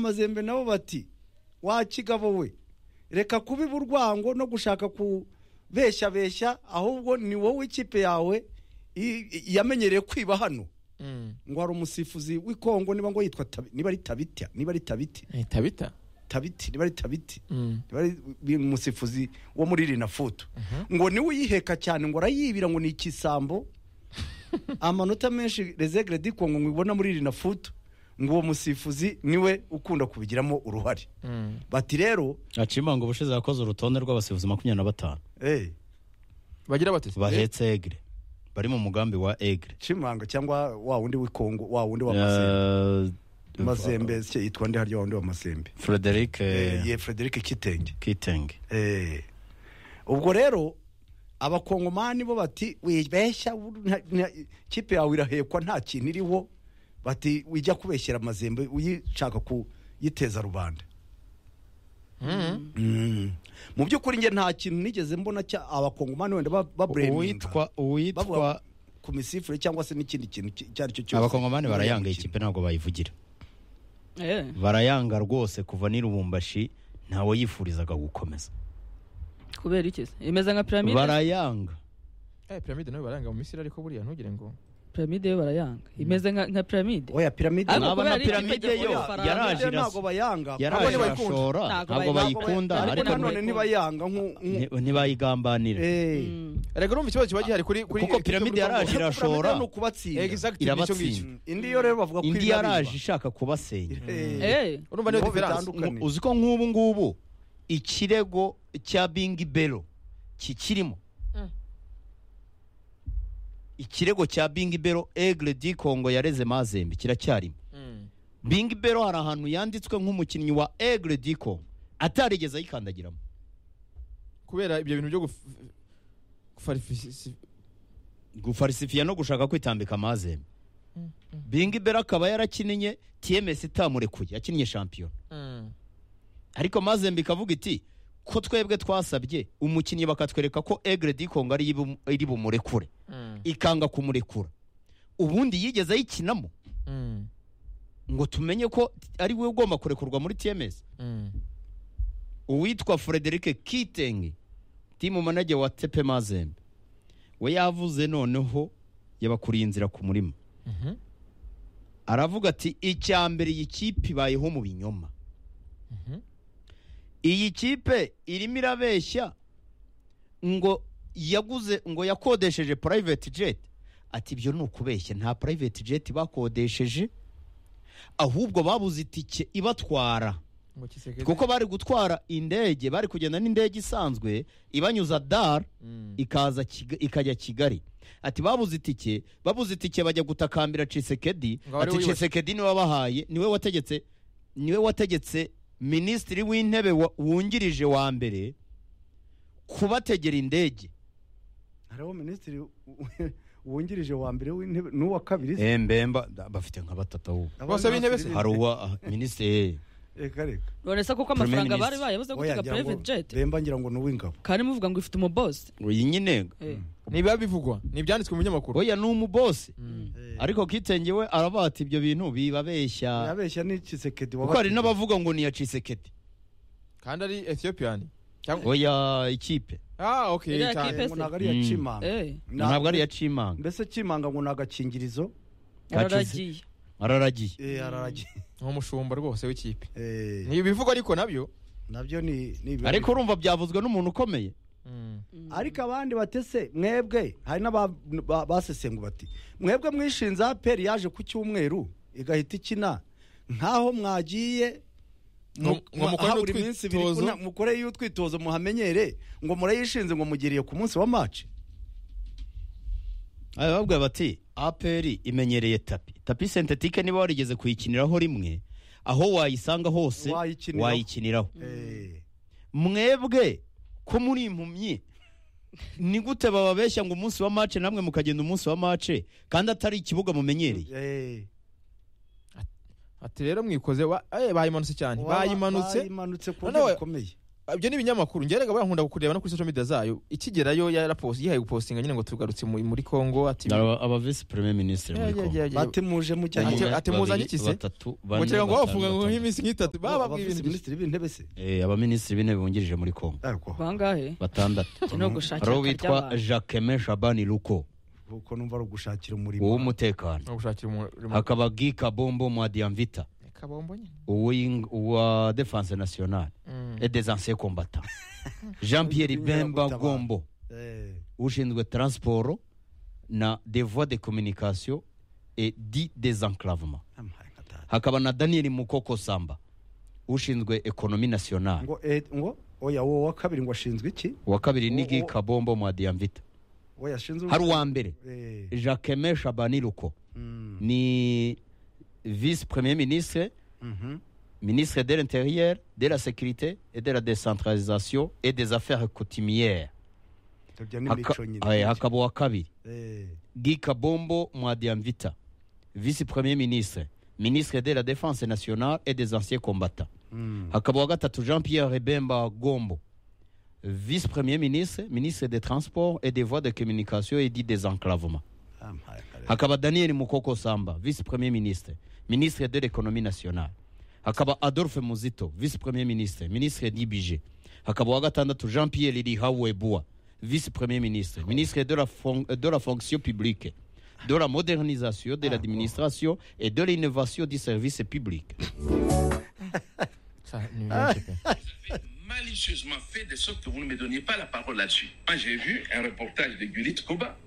amazembe nabo bati wakigabo we reka kubiba urwango no gushaka kubeshya beshya ahubwo ni wowe ikipe yawe i- i- yamenyereye kwiba hano ngo hari umusifuzi w'ikongo niba ngo yitwa Tabi- niba ari tabita niba ari tabiti ahita bita tabiti niba ari tabiti Mm. niba ari uyu musifuzi wo muri rinafutu ngo niwe uyiheka cyane ngo arayibira ngo ni ikisambo amanota menshi rezegre diko ngo ibona muri rinafutu ngo uwo musifuzi niwe ukunda kubigiramo uruhare Mm. bati rero acimanga ubushize yakoze urutonde rw'abasifuzi makumyabiri na batanu eh bagira batesi bahetse egre bari mu mugambi wa egre chimanga cyangwa wa wundi w'ikongo wa wundi wa mazembe Eh, mazembe se yitwa ndi harya wa wundi wa mazembe frederic eh, eh ye Frederic Kitenge kitenge Eh. ubwo rero abakongomani bo bati wibeshya bur- nta- nta- ikipe yawe irahekwa nta kintu iriho bati wijya kubeshyera amazembe uyishaka kuyiteza rubanda Mm. mu by'ukuri njye nta kintu nigeze mbona cya abakongomani wenda ba- ba- uwitwa bavuga uwitwa ku misifure cyangwa se n'ikindi kintu ki- icyo ari cyo cyose abakongomani barayanga iyi Imikino. kipe ntabwo bayivugira Eh, barayanga rwose kuva n'irubumbashi ntawe yifurizaga gukomeza kubera iki se imeze nka piramide barayanga eh piramide nayo baranga mu misiri ariko buriya ntugire ngo piramide yo barayanga imeze nka nka piramide oya piramide Ariko naba na kubera ari ikipe piramide yo gikorera faranga, yaraje Piramide ntabwo irasa- bayanga yaraje ntabwo bayikunda. irashora Ntabwo ntabwo bayi- bayikunda ntabwo ariko ariko ntabwo nanone ntibayanga nku- nku- ni- ntibayigambanira Eh. erega urumva ikibazo kiba gihari kuri kuri Kuko piramide yaraje Kuramenya irashora. ni ukubatsinda exact nicyo ngicyo irabatsinda indi yo rero bavuga ko indi irabiba. yaraje ishaka kubasenya Eh, eh urumva niyo Niho diferanse bitandukanye. Ngu- uzi ko nk'ubu ngubu ikirego cya bingi bero kikirimo Mm. ikirego cya bingi bero egre di kongo yareze mazembe kiracyarimo bingi bero hari ahantu yanditswe nk'umukinnyi wa egre di kongo atarigeze ayikandagiramo kubera ibyo bintu byo guf- gufarifisi gufarisifiya no gushaka kwitambika mazembe bingi bero akaba yarakinnye tms itamurekuye yakinnye shampiyona ariko mazembe ikavuga iti ko twebwe twasabye umukinnyi bakatwereka ko egre di kongo ari ibu- iri bumurekure ikanga kumurekura ubundi yigeze ayikinamo ngo tumenye ko ari we ugomba kurekurwa muri tms uwitwa frederic kitenge timu manager wa tepe mazembe we yavuze noneho yabakuriye inzira ku murima aravuga ati icya mbere iyi kipe ibayeho mu binyoma iyi kipe irimo irabeshya ngo yaguze ngo yakodesheje private jet ati ibyo ni ukubeshya nta private jet bakodesheje ahubwo babuze itike ibatwara kuko bari gutwara indege bari kugenda n'indege isanzwe ibanyuza dar ikaza Kiga- ikajya kigali ati babuze itike babuze itike bajya gutakambira cisekedi Ngo ari ati we wibeshye. cisekedi niwe wabahaye niwe wategetse niwe wategetse minisitiri w'intebe wa- wungirije wa mbere kubategera indege hariho minisitiri w- wungirije wa mbere w'intebe n'uwa kabiri se. embemba bafite nka batatu ahubwo Aba bose nta b'intebe se? serivisi. hari uwa minisitiri Reka reka none se kuko Premier amafaranga bari Minister. bayabuze Oya, gutega ngira ngo- private jet Bemba ngira ngo ni uw'ingabo kandi muvuga ngo ifite umubosi uyu nyine eh ntibiba bivugwa ni ibyanditswe mu binyamakuru oya ni umubosi Eh, ariko kitenge we aravuga ati ibyo bintu bibabeshya yabeshya ni Tshisekedi kuko hari n'abavuga ngo ni iya cisekedi kandi ari ethiopiyani cyangwa oya ikipe ah okay Iriya cyane. kipe- ngo ntabwo ari iya Mm. Chimanga eh ntabwo ari iya cimanga mbese Chimanga ngo ni agakingirizo yararagiye araragiye Eh, araragiye ni umushumba rwose w'ikipe Eh, ni ibivugwa ariko nabyo nabyo ni ni ibirori. ariko urumva byavuzwe n'umuntu ukomeye ariko abandi batese mwebwe hari n'aba- ba- basesenguye bati mwebwe mwishinze aperi yaje ku cyumweru igahita ikina nk'aho mwagiye mu- Ngo- ngo mukorere aha buri utwitozo. minsi ibiri kuna- mukoreyo utwitozo muhamenyere ngo murayishinze ngo mugiriye ku munsi wa maci aba babwira bati aperi imenyereye tapi tapi sentetike niba warigeze kuyikiniraho rimwe aho wayisanga hose Wayikiniraho. wayikiniraho mwebwe ko muri impumyi ni gute bababeshya ngo umunsi wa mace namwe mukagenda umunsi wa mace kandi atari ikibuga mumenyereye ati rero mwikoze wa- eh, bayimanutse cyane bayimanutse bayimanutse ku buryo noneho bukomeye ibyo ni ibinyamakuru njye rega bankunda kureba no kuri social media zayo ikigerayo yaraposi yihaye gupostinga nyine ngo tugarutse mu- muri Kongo ati aba visi premier minisitiri muri Yeah, yeah, kongo yeah, yeah. batemuje mu Ati- cyanya Ati- ati muzanye iki se? batatu ngo kera ngo bafunga ngo batanu. nk'iminsi nk'itatu bababwiye ibintu byinshi. minisitiri b'intebe se Eh, abaminisitiri b'intebe bungirije muri kongo ariko bangahe batandatu Ati no gushakira hari uwo akarya witwa abantu. jacquemin shabani luko kuko numva ari ugushakira umurimo uw'umutekano Ngo gushakira umurimo hakaba guy kabombo mwadiamvita kabombo nyine uw'ing- uwa defense nationale Mm. et des anciens combattants jean pierre bemba Inkeragutabara. gombo Eh, ushinzwe transport na des voies de communication et dit désenclavement namuhaye nka data. hakaba na daniel mukoko samba ushinzwe ekonomi nationale ngo eh, ngo oya wowe wa kabiri ngo ashinzwe iki uwa kabiri ni guy Uwo- kabombo mwadiamvita oya ashinzwe hari uwa mbere Eh, jacquemin shabani luko mm, ni vice premier ministre mhm. ministre de l'intérieur de la sécurité et de la décentralisation et des affaires coutumières Tutabya n'imico nyine. Haka- aye, hakaba uwa kabiri Eh, guy kabombo mwadiamvita vice premier ministre ministre de la défense nationale et des anciens combattants mm. hakaba uwa gatatu jean pierre bemba gombo vice premier ministre ministre des transports et des voies de communication et dit désenclavement Namuhaye nka data. hakaba daniel mukoko samba vice premier ministre ministre de l'économie nationale hakaba adolphe muzito vice premier ministre ministre d'ibije hakaba uwa gatandatu jean pierre lihawebua vice premier ministre ministre de la, fon- de la fonction publique de la modernisation de l'administration et de l'innovation du service public Ça, ni benshi pe. avez malicieusement fait de sorte que vous ne me donniez pas la parole là-dessus. Moi, j'ai vu un reportage de Gurit Koba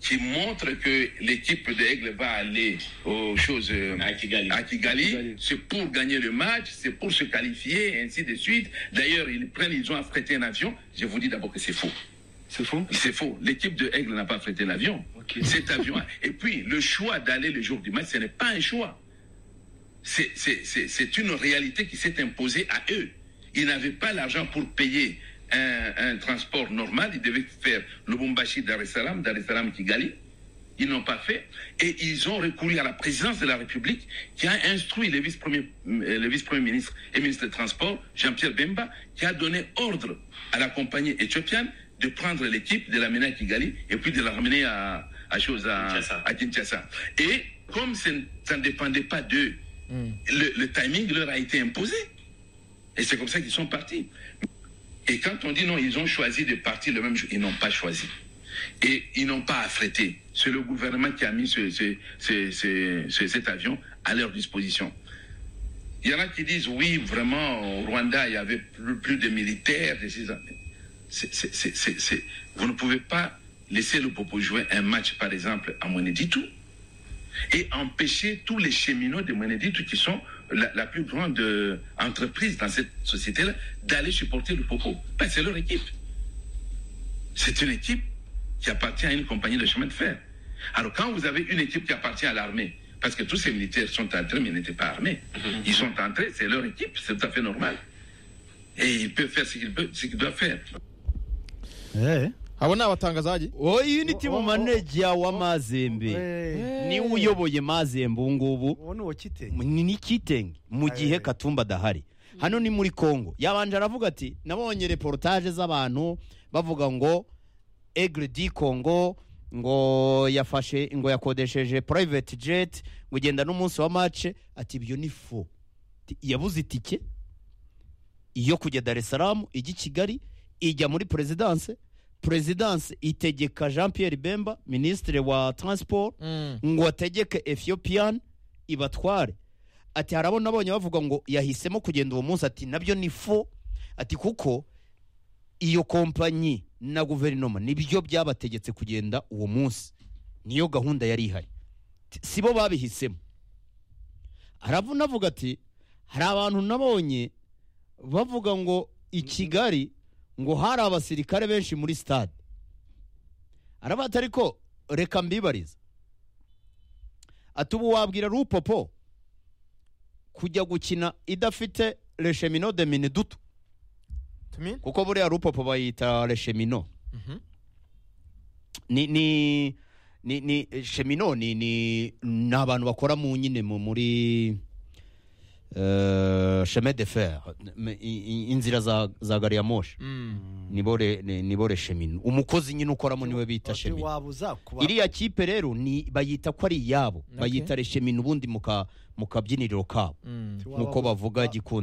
qui montre que l'équipe de Aigle va aller aux choses euh, à Kigali. C'est pour gagner le match, c'est pour se qualifier, et ainsi de suite. D'ailleurs, ils prennent, ils ont affrété un avion. Je vous dis d'abord que c'est faux. C'est faux C'est faux. L'équipe de Aigle n'a pas frété l'avion. Ok. Cet avion. Et puis, le choix d'aller le jour du match, ce n'est pas un choix. C'est- C'est c'est- c'est une réalité qui s'est imposée à eux. Ils n'avaient pas l'argent pour payer un, un transport normal. Ils devaient faire Lubumbashi Dar es Salaam, Dar es Salaam Kigali. Ils n'ont pas fait. Et ils ont recouru à la présidence de la République qui a instruit le vice-premier euh, le vice-premier ministre et ministre des Transports, Jean-Pierre Bemba, qui a donné ordre à la compagnie éthiopienne de prendre l'équipe, de l'amener à Kigali et puis de la ramener à, à, chose, à, Kinshasa. à Kinshasa. Et comme ça ne- ça ne dépendait pas d'eux, le, le timing leur a été imposé. Et c'est comme ça qu'ils sont partis. Et quand on dit non, ils ont choisi de partir le même jour, ils n'ont pas choisi. Et ils n'ont pas affrété. C'est le gouvernement qui a mis ce- ce- ce- ce- ce- cet avion à leur disposition. Il y en a qui disent oui, vraiment, au Rwanda, il y avait plus, plus de militaires. de ces- c'est- c'est- c'est- c'est- c'est- Vous ne pouvez pas laisser le Popo jouer un match, par exemple, à Moneditou et empêcher tous les cheminots de Moneditu, qui sont la, la plus grande euh, entreprise dans cette société-là, d'aller supporter le Popo. Ben, c'est leur équipe. C'est une équipe qui appartient à une compagnie de chemin de fer. Alors, quand vous avez une équipe qui appartient à l'armée, parce que tous ces militaires sont entrés, mais ils n'étaient pas armés. Ils sont entrés, c'est leur équipe, c'est tout à fait normal. Et ils peuvent faire ce qu'ils peuvent- ce qu'ils doivent faire. abo ni abatangazaji oyu ni O- o- timu o- maneja wa mazembe Eh, niwe uyoboye mazembe ubu ngubu uwo ni uwo kitenge ni n'ikitenge mu gihe Aye. katumba adahari hano ni muri congo yabanje aravuga ati nabonye reportage z'abantu bavuga ngo egre di congo ngo yafashe ngo yakodesheje private jet ngo ugenda n'umunsi wa mace ati ibyo ni fo Ati, yabuze itike yo kujya dar es salaam ijya i kigali ijya muri perezidanse perezidanse itegeka jean pierre bemba minisitiri wa transport ngo ategeke ethiopian ibatware ati hari abo nabonye bavuga ngo yahisemo kugenda uwo munsi ati nabyo ni fo ati kuko iyo kompanyi na guverinoma nibyo byabategetse kugenda uwo munsi niyo gahunda yari ihari Ti- si bo babihisemo aravuna avuga ati hari abantu nabonye bavuga ngo i kigali ngo hari abasirikare benshi muri stade arabata ariko reka mbibariza ati ubu wabwira rupopo kujya gukina idafite reshemino de minidutu tumini kuko buriya rupopo bayita reshemino ni ni ni ni shemino ni ni ni abantu bakora mu nyine mu muri euh, chemin de fer m- i- i- inzira za, za gari ya moshi nibo re- ni- nibo re shemino umukozi nyine ukoramo niwe bita Ati shemino waba uza kuba iriya kipe rero ni bayita ko ari iyabo bayita reshemino ubundi mu ka- mu kabyiniriro kabo ati waba nk'uko uza- bavuga gikundi